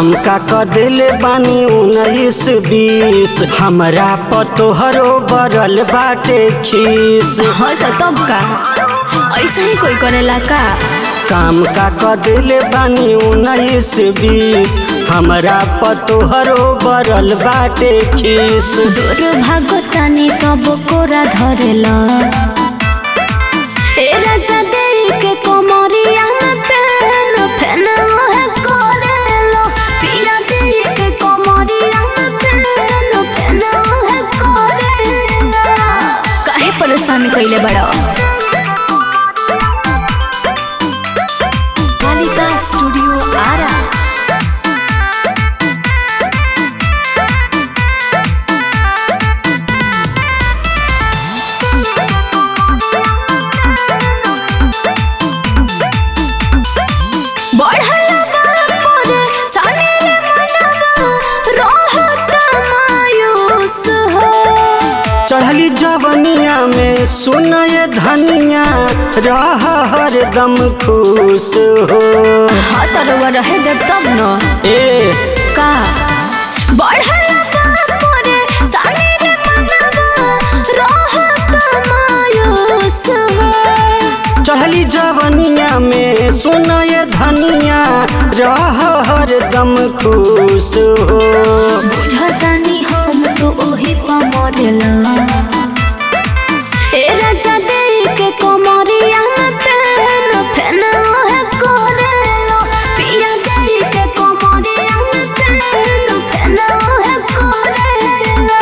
काम का कदिल बानी उन्नीस बीस हमरा पतोहरो बरल बाटे खीस हाँ तो तब का ऐसा ही कोई करेला का काम का कदिल बानी उन्नीस बीस हमरा पतोहरो बरल बाटे खीस दूर भागतानी तब कोरा धरेला ए राजा देई के कोमरिया में पेन फेन ओहे करेलो पिया देई के कोमरिया में पेन फेन ओहे करेलो काहे परेशान कइले बड़ा कालिका स्टूडियो आरा बढ़ला बापोरे सानेले मनवा रहत मायूस हो चढ़ली जवनिया में सुनय धनिया रह हरदम खुश हो हाँ तरवा रहे दे तब न ए का बढ़ला बापोरे सानेले मनवा रहत मायूस हो चढ़ली जवनिया में सुनय धनिया रह हरदम खुश हो बुझतानी हम तो ओही पर मरेला ए राजा देई के कोमरिया में पेन फेन ओहे करेलो पिया देई के कोमरिया में पेन फेन ओहे करेलो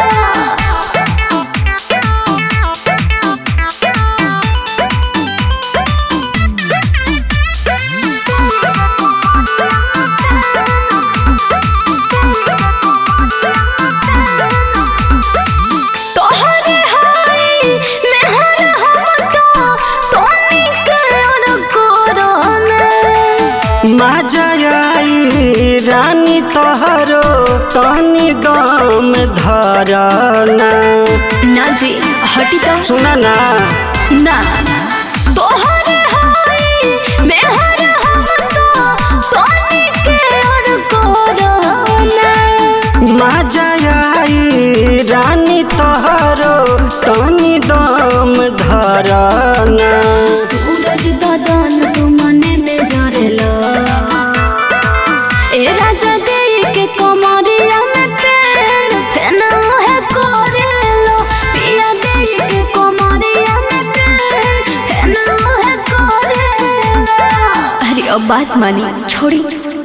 तोहरे हाय मेहर हम तो तोनी के और कोरोना मजाई रानी तोहरो तनी दम धरना ना जी हटी तो सुना ना ना तोहरे हाय मेहर हम तो तोनी के और कोरोना मजाई रानी तोहरो तनी दम धरना सूरज ददन तू मने में जरेला ए राजा देई के कोमरिया में पेन फेन है करेलो पिया देई के कोमरिया में पेन फेन है करेलो अरे अब बात मानी छोड़ी